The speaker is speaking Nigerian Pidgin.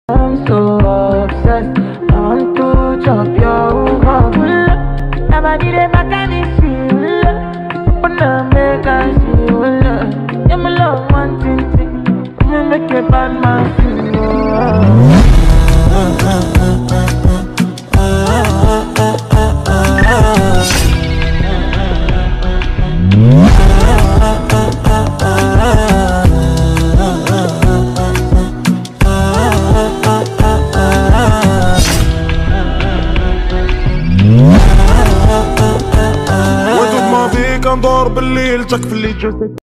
I'm so obsessed. I want to chop your heart. Now I need a mechanic. But now make I see you love. Yeah, my love one thing thing. Me make a bad man feel. oh. وطول ما فيك ندور بالليل تكفي اللي جوزك